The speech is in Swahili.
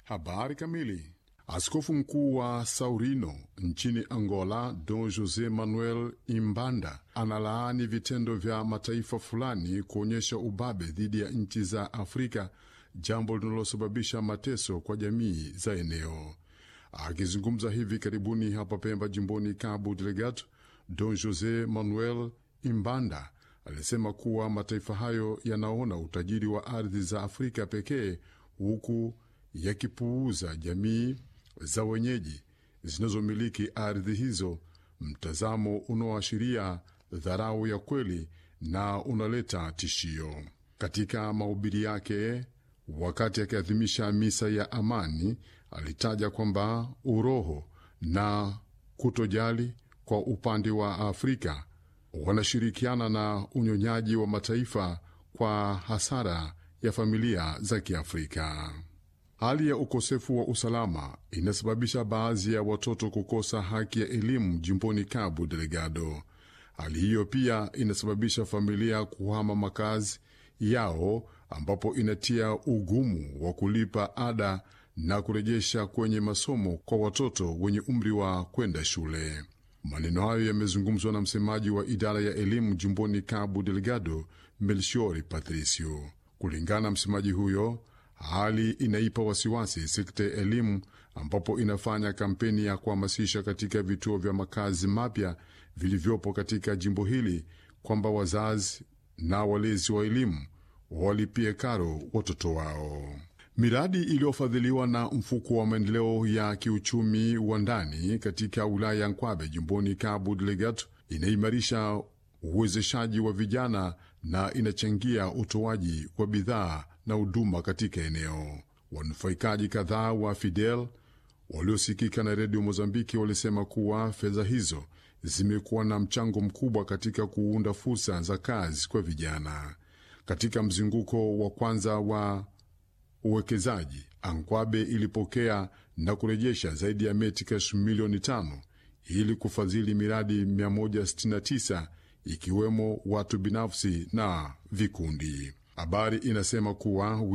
Habari kamili. Askofu mkuu wa Saurino nchini Angola, Don Jose Manuel Imbanda, analaani vitendo vya mataifa fulani kuonyesha ubabe dhidi ya nchi za Afrika, jambo linalosababisha mateso kwa jamii za eneo. Akizungumza hivi karibuni hapa Pemba, jimboni Cabo Delgado, Don Jose Manuel Imbanda alisema kuwa mataifa hayo yanaona utajiri wa ardhi za Afrika pekee huku yakipuuza jamii za wenyeji zinazomiliki ardhi hizo, mtazamo unaoashiria dharau ya kweli na unaleta tishio. Katika mahubiri yake wakati akiadhimisha misa ya amani, alitaja kwamba uroho na kutojali kwa upande wa Afrika wanashirikiana na unyonyaji wa mataifa kwa hasara ya familia za Kiafrika. Hali ya ukosefu wa usalama inasababisha baadhi ya watoto kukosa haki ya elimu jimboni Cabo Delgado. Hali hiyo pia inasababisha familia kuhama makazi yao, ambapo inatia ugumu wa kulipa ada na kurejesha kwenye masomo kwa watoto wenye umri wa kwenda shule. Maneno hayo yamezungumzwa na msemaji wa idara ya elimu jimboni Cabo Delgado, Melchiori Patricio. Kulingana na msemaji huyo, hali inaipa wasiwasi sekta ya elimu, ambapo inafanya kampeni ya kuhamasisha katika vituo vya makazi mapya vilivyopo katika jimbo hili kwamba wazazi na walezi wa elimu walipie karo watoto wao. Miradi iliyofadhiliwa na mfuko wa maendeleo ya kiuchumi wa ndani katika wilaya ya Nkwabe jimboni Cabo Delgado inaimarisha uwezeshaji wa vijana na inachangia utoaji wa bidhaa na huduma katika eneo. Wanufaikaji kadhaa wa Fidel waliosikika na redio Mozambiki walisema kuwa fedha hizo zimekuwa na mchango mkubwa katika kuunda fursa za kazi kwa vijana. Katika mzunguko wa kwanza wa uwekezaji Ankwabe ilipokea na kurejesha zaidi ya metikash milioni tano ili kufadhili miradi 169 ikiwemo watu binafsi na vikundi. Habari inasema kuwa